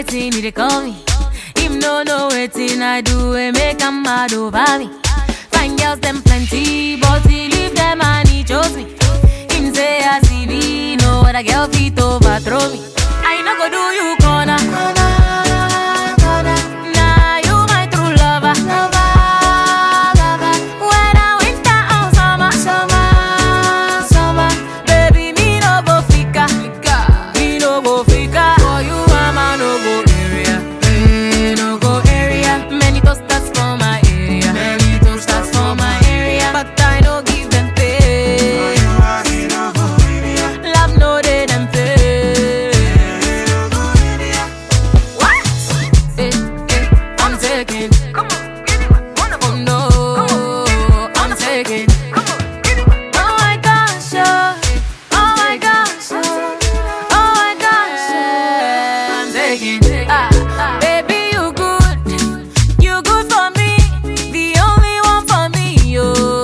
waiting, he dey call me. Him no know waiting, I do it, make him mad over me. Fine girls, them plenty, but he leave them and he chose me. Him say I see me, no other girl fit overthrow me. I no go do you corner. Nah, you my true lover. Whether winter or summer, baby, me no go fika. Me no go fika. For you, mama no go area. Eh, no go area. Many toasters for my area. Many toasters for my area. But I no give them pay. Love no dey them pay. What? Eh, eh, I'm taking. Oh no, I'm taking. Oh my gosh, oh, oh my gosh, oh, oh my gosh, yeah. I'm taking. Ah, baby, you good, you good for me, the only one for me,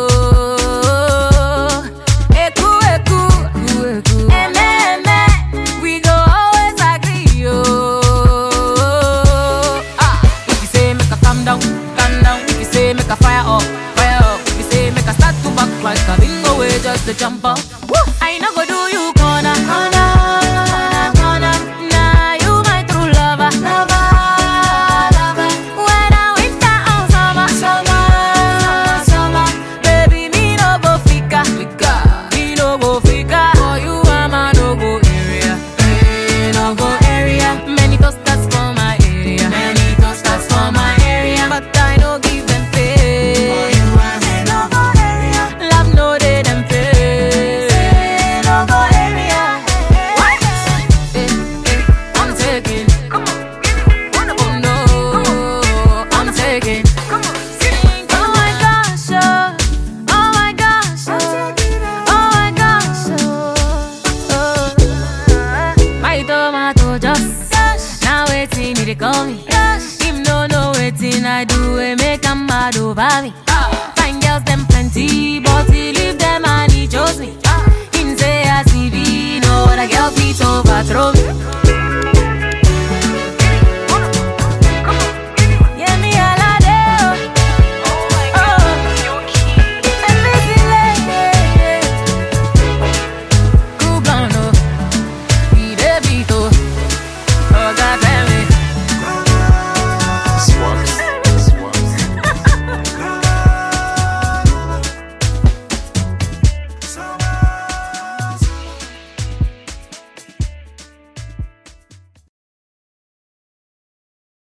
oh. Eku, eku, eme, eme, we go always agree, oh. Ah, if you say make a calm down, calm down. If you say make a fire up, fire up. If you say make a start to back like a bingo way, just to jump up. Woo! I no go do you